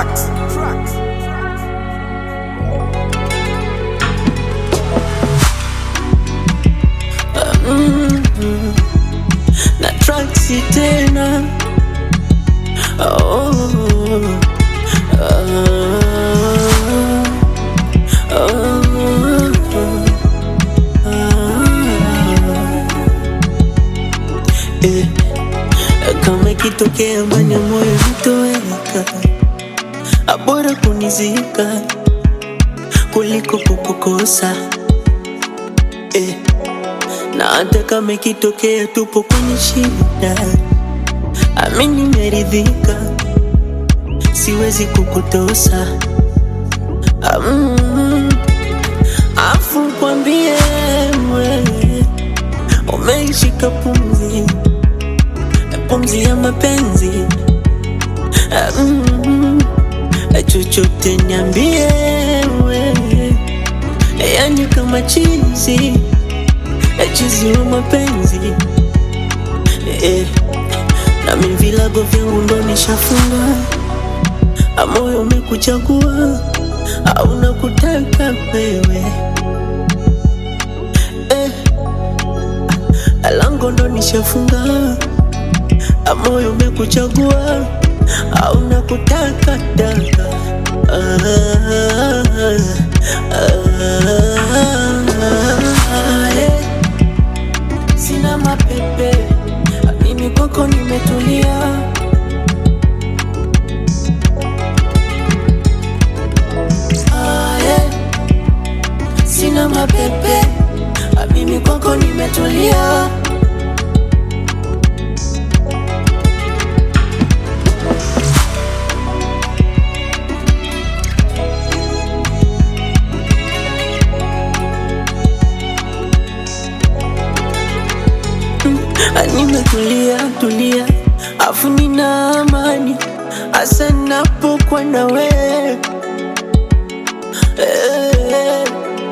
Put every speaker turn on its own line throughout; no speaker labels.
Tracks. Tracks.
na traksi tena oh, ah, ah, eh, kama ikitokea mbani ya moyo nitoweka, abora kunizika kuliko kukukosa eh. Na hata kama ikitokea tupo kwenye shida, amini nimeridhika, siwezi kukutosa. Mm, afu kwambie wewe umeishika pumzi, pumzi ya mapenzi. Mm, chochote niambie wewe, yani kama chizi chizi wa mapenzi eh, nami vilago vyangu ndo nishafunga, moyo umekuchagua au nakutaka wewe eh, lango ndo nishafunga, moyo umekuchagua au nakutaka daka ah, ah, eh. Sina mapepe, mimi kwako nimetulia. Ah, yeah. Sina mapepe, mimi kwako nimetulia. Nimetulia tulia, afu nina amani hasa napokuwa na wewe eh.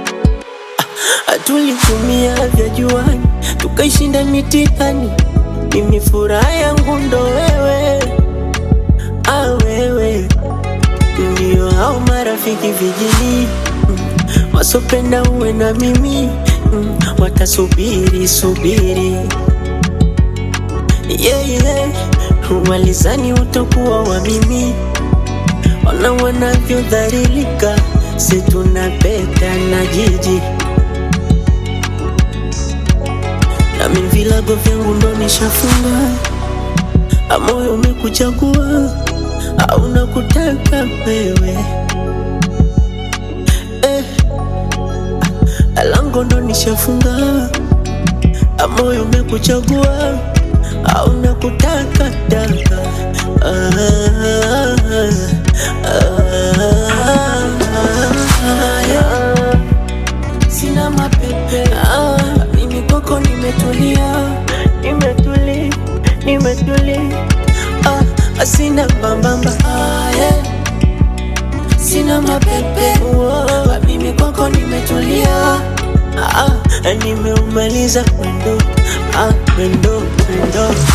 Tulitumia vya juani tukaishinda mitihani, mimi furaha yangu ndo wewe, ah wewe ndio hao marafiki vijini mm, wasopenda uwe na mimi mm, watasubiri subiri yeah, yeah. Walizani utakuwa wa mimi, ona wanavyodhalilika, si tunapeta na jiji nami vilago vyangu ndo nishafunga, moyo umekuchagua au nakutaka wewe eh, lango ndo nishafunga, moyo umekuchagua au nakutaka daka ah, ah, yeah. Sina mapepe ah, mimi kwako nimetulia, nimetuli, nimetuli ah, sina mbambamba ah, yeah. Sina mapepe ah, mimi kwako nimetulia ah, nimeumaliza mwendo ah, mwendo mwendo